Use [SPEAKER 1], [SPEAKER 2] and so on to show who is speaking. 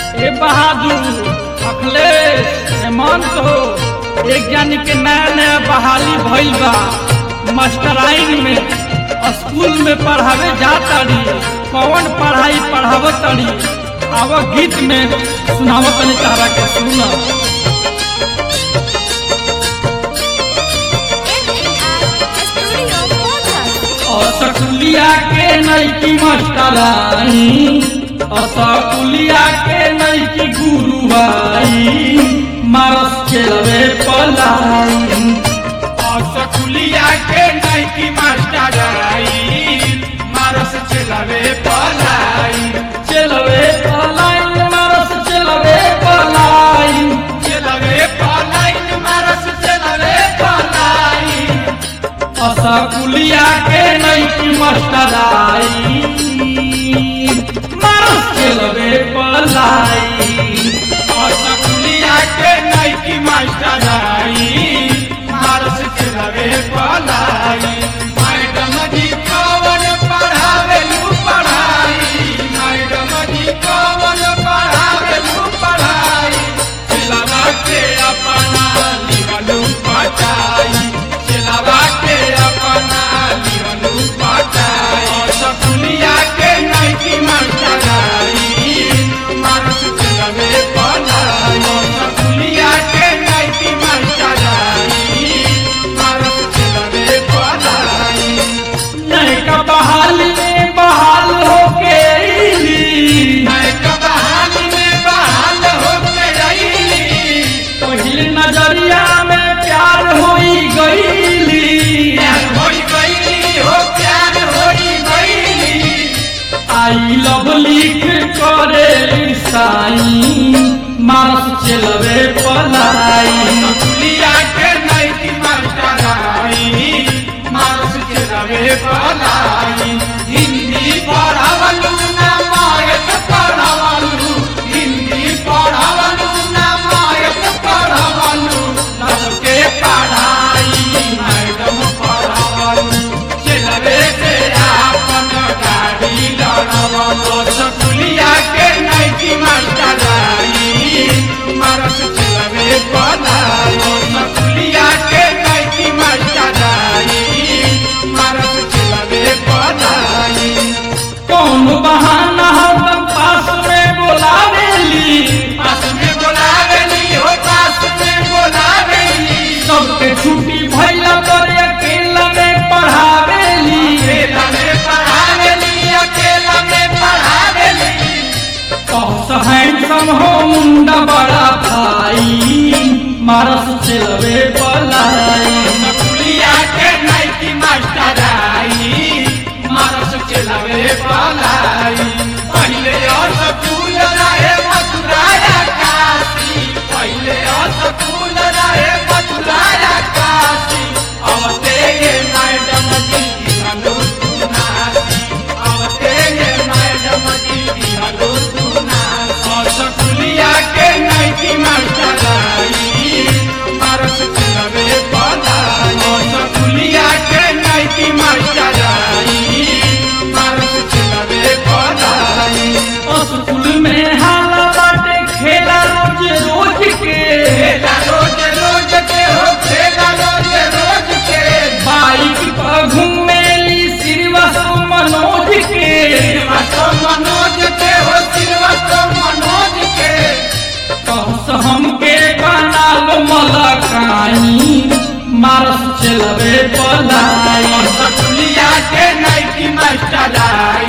[SPEAKER 1] ए बहादुर अखिलेश हेमंत हो एक जानी के नया नया बहाली भइल बा मास्टराइन में स्कूल में पढ़ावे जाताड़ी कौन पढ़ाई पढ़ावताड़ी आव गीत में सुनावतनी तारा के सुना
[SPEAKER 2] Studio Podcast.
[SPEAKER 1] असकुलिया के नैकी मास्टराई असकुलिया के नैकी गुरुआई मारस खेलवे पलाई
[SPEAKER 3] असकुलिया के नैकी मास्टर आई मारस चलावे पलाई
[SPEAKER 1] चलवे पलाई मारस चलवे पलाई
[SPEAKER 3] चलावे पलाई मारस चलावे पलाई
[SPEAKER 1] असकुलिया के नैकी मास्टराई मारस चलवे पलाई
[SPEAKER 3] असकुलिया के नैकी मास्टर आई मारस चलावे पलाई मैडम जी कवन पढ़ावेलू पढ़ाई मैडम जी कवन पढ़ावेलू पढ़ाई चलावा के अपना लिहलू पटाई चलावा के अपना लिहलू पटाई असकुलिया के नैकी मास्टर आई मारस चलावे पढ़ाई असकुलिया के नैकी मास्टर आई मारस चलावे पढ़ाई
[SPEAKER 1] नैका बहाल में बहाल होके अइली।
[SPEAKER 3] मैं कबाल में बहाल होके रही
[SPEAKER 1] पहिल नजरिया में प्यार होई गईली
[SPEAKER 3] प्यार होई गईली हो प्यार होई गईली
[SPEAKER 1] आई लव लिख करे साई मारस चलवे पलाई
[SPEAKER 3] सकुलिया के नैकी मास्टर आई मारस के रवे पलाई हिंदी पढ़ावलू ना मायक पढ़ावलू हिंदी पढ़ावलू ना मायक पढ़ावलू लव के पढ़ाई मैडम पढ़ावलू चलवे से आपन गाड़ी लड़ावलू सकुलिया के नैकी मास्टर आई मारस चलवे पढ़ाई सकुलिया के नैकी मास्टर आई मारस चलवे पढ़ाई
[SPEAKER 1] कौन बहाना हम पास में बोलावेली
[SPEAKER 3] पास में बोलावेली हो पास में बोलावेली
[SPEAKER 1] सबके छुट्टी भैला पर अकेला में पढ़ावेली
[SPEAKER 3] अकेला में पढ़ावेली अकेला में पढ़ावेली
[SPEAKER 1] कहस हैंडसम हो मुंडा बड़ा भाई मारस चलवे पलाई
[SPEAKER 3] सकुलिया के नैकी मास्टर आई मारस चलावे पलाई पहले स्कूल रहे मथुराया काशी पहले स्कूल रहे मथुराया काशी अवते ये मैडम जी दिहलो सुनासी अवते ये मैडम जी दिहलो सुनासी सकुलिया के नैकी मास्टर आई मारस चलावे पलाई सकुलिया के नैकी मास्टर आई मारस चलावे पलाई
[SPEAKER 1] स्कूल में हाला बाटे खेला रोज रोज के
[SPEAKER 3] खेला रोज रोज के हो खेला रोज रोज के
[SPEAKER 1] बाइक पर घूमेली श्रीवास्तव मनोज के
[SPEAKER 3] श्रीवास्तव मनोज के हो श्रीवास्तव मनोज के
[SPEAKER 1] कहस हमके बना लो मलकाई मारस चलवे पलाई
[SPEAKER 3] सकुलिया के नैकी मास्टर आई